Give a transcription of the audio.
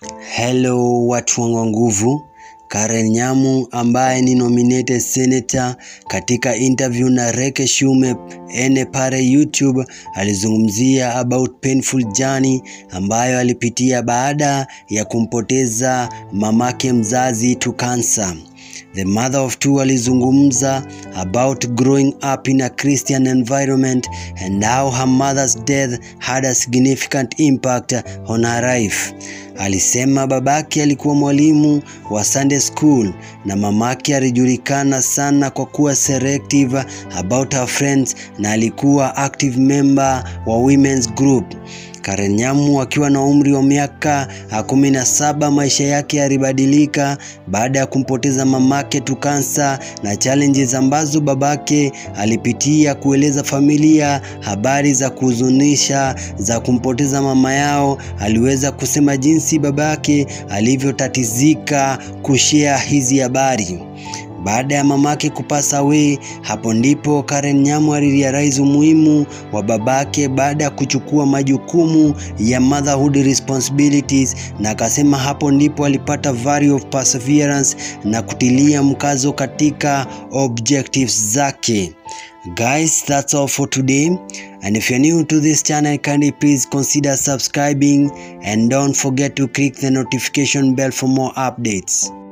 Hello watu wangu wa nguvu. Karen Nyamu ambaye ni nominated senator katika interview na Reke Shume ene pale YouTube alizungumzia about painful journey ambayo alipitia baada ya kumpoteza mamake mzazi to cancer. The mother of two alizungumza about growing up in a Christian environment and how her mother's death had a significant impact on her life. Alisema babake alikuwa mwalimu wa Sunday school na mamake alijulikana sana kwa kuwa selective about her friends na alikuwa active member wa women's group. Karen Nyamu akiwa na umri wa miaka kumi na saba, maisha yake yalibadilika baada ya kumpoteza mamake to cancer na challenges ambazo babake alipitia, kueleza familia habari za kuhuzunisha za kumpoteza mama yao. Aliweza kusema jinsi babake alivyotatizika kushare hizi habari. Baada ya mamake kupasa away, hapo ndipo Karen Nyamu alirealize umuhimu wa babake baada ya kuchukua majukumu ya motherhood responsibilities, na akasema hapo ndipo alipata value of perseverance na kutilia mkazo katika objectives zake. Guys, that's all for today. And if you're new to this channel, kindly please consider subscribing and don't forget to click the notification bell for more updates.